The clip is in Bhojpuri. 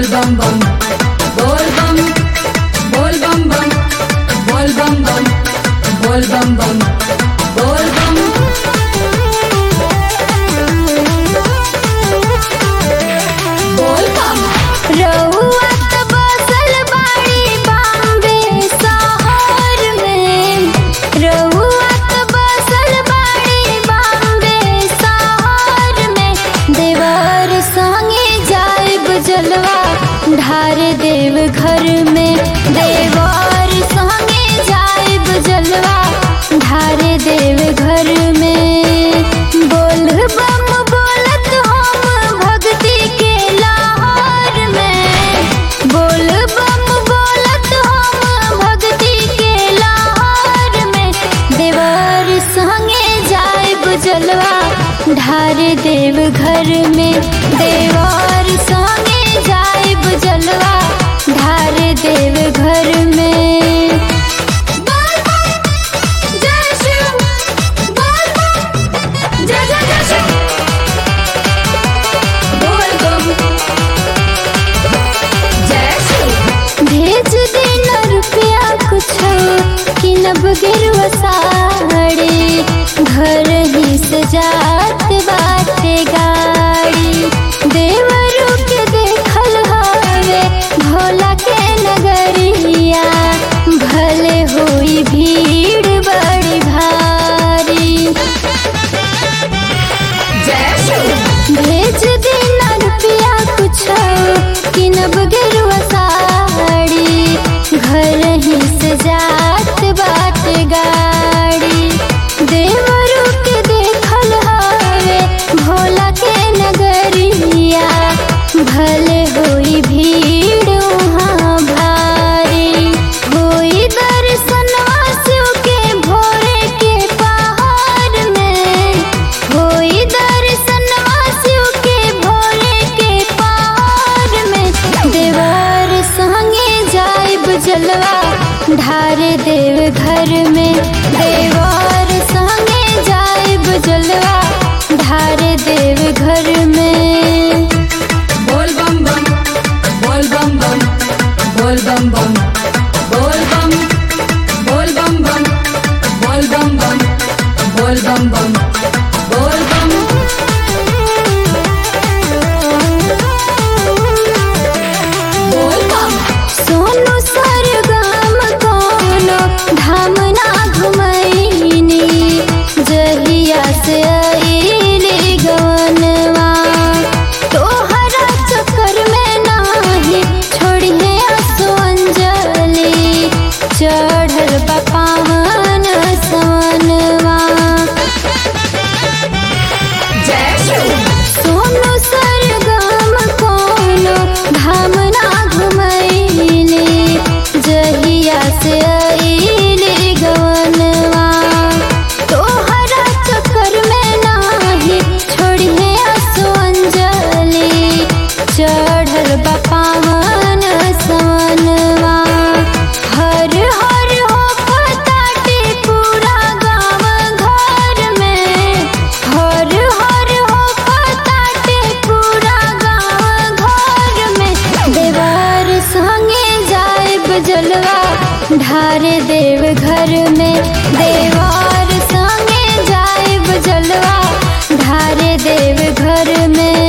बोल बम बम बोल बम बोल बम बम बोल बम बम बोल बम बम बोल बम बोल बम रउआ त बसल बाड़ी बॉम्बे शहर में रउआ त बसल बाड़ी बॉम्बे शहर में देवर संगे जाइब जलवा ढार देव घर में देवर संगे जाइब जलवा ढार देव घर में बोल बम बोलत हम भक्ति के लाहौर में बोल बम बोलत हम भक्ति के लाहौर में देवर संगे जाइब जलवा ढार देव घर में देवर संगे जाइब जलवा ढार देव घर में बोल बम जय शिव बोल बम जय जय जय शिव बोल बम जय शिव भेज देना रुपया कुछ किनब गिरवा साड़ी घर ही सजात बाटे गाड़ी देवरू के देखल हवे भोला के नगरिया भले होई भीड़ बड़ी भारी जय शिव भेज देना रुपया कुछ किनब गिरवा साड़ी घर ही सजात बाट गाड़ी देवरू के देखल हवे भोला के नगरिया भले होई भीड़ वहाँ भारी होई दर्शनवा शिव के भोरे के पहाड़ में होई दर्शनवा शिव के भोरे के पहाड़ में देवर संगे जाइब जलवा ढार देव घर में देवर संगे जाइब जलवा ढार देव घर में बोल बम बम बोल बम बम बोल बम बम बोल बम बोल बम बम बोल बम बम बोल बम बम बोल बम बोल बम सोनू सरगम कोनो धाम ना घुमैनी जहिया से अइली गवनवा तोहरा चक्कर में नाही छोड़िए आंसू अंजलि चढ़ल बा पावन सवनवा जय शिव सोनू सरगम कोनो धाम ना घुमैली जहिया से अइली गवनवा तोहरा चक्कर में नाही छोड़िए आंसू अंजलि चढ़ल बा पावन सवनवा हर हर हो पताटे पूरा गाँव घर में हर हर हो पताटे पूरा गाँव घर में देवर संगे जाइब जलवा ढार देव घर में देवर संगे जाइब जलवा ढार देव घर में